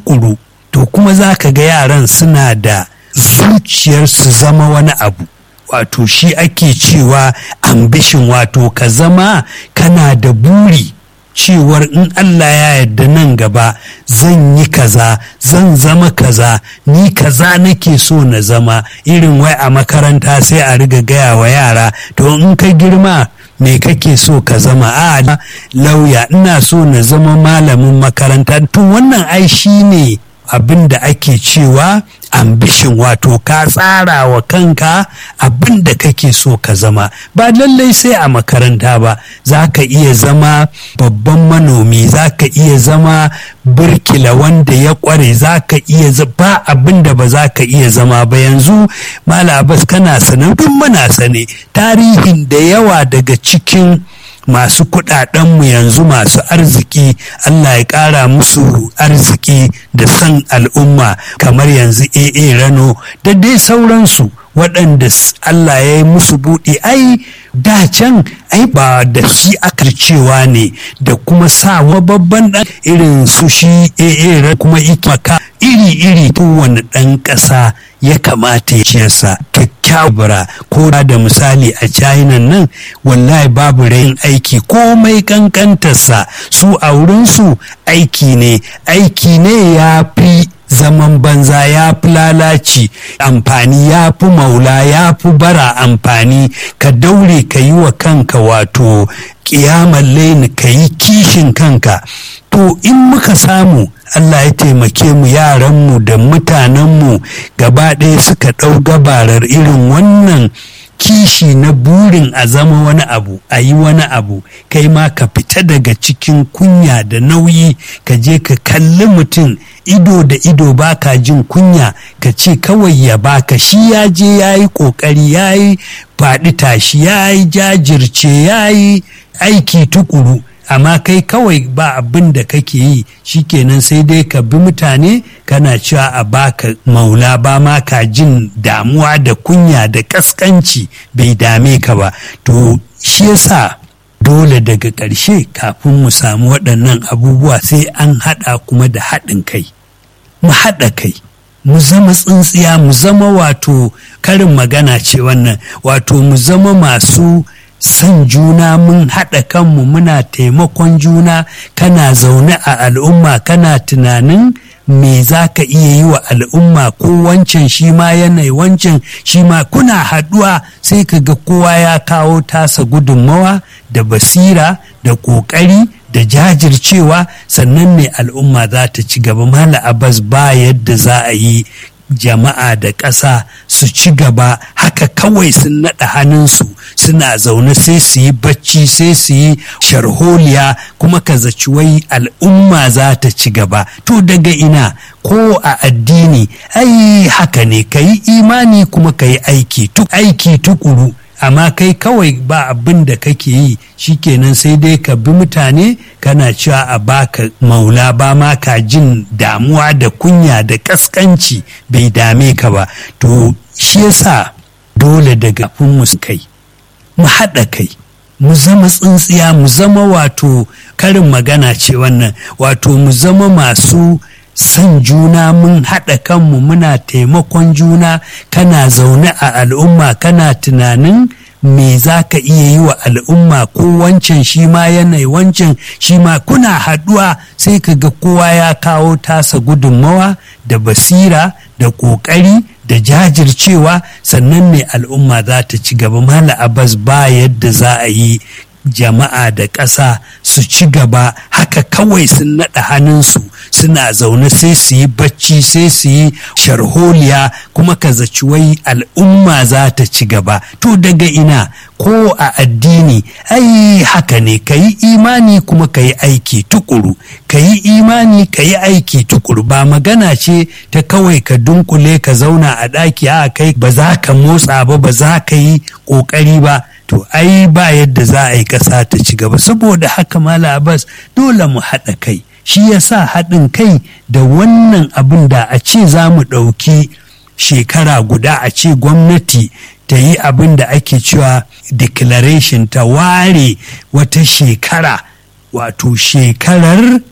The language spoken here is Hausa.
tukuru to kuma za ka ga yaran suna da zuciyar su zama wani abu wato shi ake cewa ambishin wato ka zama kana da buri cewar in Allah ya yarda nan gaba zan yi kaza zan zama kaza ni kaza nake so na zama irin wai a makaranta sai a riga gaya wa yara to in ka girma me kake so ka zama a lauya ina so na zama malamin makaranta to wannan ai shi ne abin da ake cewa ambishin wato ka tsara wa kanka abin da kake so ka zama ba lallai sai a makaranta ba za ka iya zama babban manomi za ka iya zama birkila wanda ya kware za ka iya ba abin da ba za ka iya zama ba yanzu malabas kana sanar duk muna sane tarihin da yawa daga cikin masu kudadenmu yanzu masu arziki Allah ya ƙara musu arziki da san al'umma kamar yanzu AA Rano da dai sauransu waɗanda Allah ya yi musu buɗe ai da can ai ba da shi aka cewa ne da kuma sa babban ɗan irin su shi AA kuma ikmaka iri-iri kowane ɗan ƙasa ya kamata ya ciyarsa kyakkyawar ko da misali a china nan wallahi babu rayin aiki komai kankantarsa su a wurinsu aiki ne aiki ne ya fi zaman banza ya fi lalaci amfani ya fi maula ya fi bara amfani ka daure ka yi wa kanka wato kiyamar laini ka yi kishin kanka to in muka samu Allah ya taimake mu yaranmu da mutanenmu gaba ɗaya suka ɗau gabarar irin wannan kishi na burin a zama wani abu a yi wani abu kai ma ka fita daga cikin kunya da nauyi ka je ka kalli mutum ido da ido baka jin kunya ka ce kawai ya baka shi ya je ya yi ƙoƙari ya yi faɗi tashi ya yi jajirce ya yi aiki tukuru amma kai kawai ba abin da kake yi shikenan sai dai ka bi mutane kana cewa a baka maula ba ma ka jin damuwa da kunya da kaskanci bai dame ka ba to shi yasa dole daga ƙarshe kafin mu samu waɗannan abubuwa sai an haɗa kuma da haɗin kai mu haɗa kai mu zama tsintsiya mu zama wato karin magana ce wannan wato mu zama masu san juna mun haɗa kanmu muna taimakon juna kana zaune a al'umma kana tunanin me za ka iya yi wa al'umma ko wancan shi ma yanayi wancan shi ma kuna haɗuwa sai ka ga kowa ya kawo tasa gudunmawa da basira da ƙoƙari da jajircewa sannan ne al'umma za ta ci gaba mala abbas ba yadda za a yi jama'a da ƙasa su ci gaba haka kawai sun naɗa hannunsu suna zaune sai su yi bacci sai su yi sharholiya kuma ka zaci wai al'umma za ta ci gaba to daga ina ko a addini ai haka ne ka yi imani kuma ka yi aiki aiki tukuru amma kai kawai ba abin da kake yi shikenan sai dai ka bi mutane kana cewa a baka maula ba ma ka jin damuwa da kunya da kaskanci bai dame ka ba to shi yasa dole daga mu kai mu haɗa kai mu zama tsintsiya mu zama wato karin magana ce wannan wato mu zama masu san juna mun haɗa kanmu muna taimakon juna kana zaune a al'umma kana tunanin me za ka iya yi wa al'umma ko wancan shi ma yanayi wancan shi ma kuna haɗuwa sai ka ga kowa ya kawo tasa gudunmawa da basira da ƙoƙari da jajircewa sannan ne al'umma za ta ci gaba mala abbas ba yadda za a yi jama'a da ƙasa su ci gaba haka kawai sun naɗa hannunsu suna zaune sai su yi bacci sai su yi sharholiya kuma ka zaci wai al'umma za ta ci gaba to daga ina ko a addini ai haka ne ka yi imani kuma ka yi aiki tukuru ka yi imani ka yi aiki tukuru ba magana ce ta kawai ka dunkule ka zauna a ɗaki a kai ba za ka motsa ba ba za ka yi ƙoƙari ba to ai ba yadda za a yi ƙasa ta ci gaba saboda haka mala abbas dole mu haɗa kai shi ya sa haɗin kai da wannan abin da a ce za mu ɗauki shekara guda a ce gwamnati ta yi abin da ake cewa declaration ta ware wata shekara wato shekarar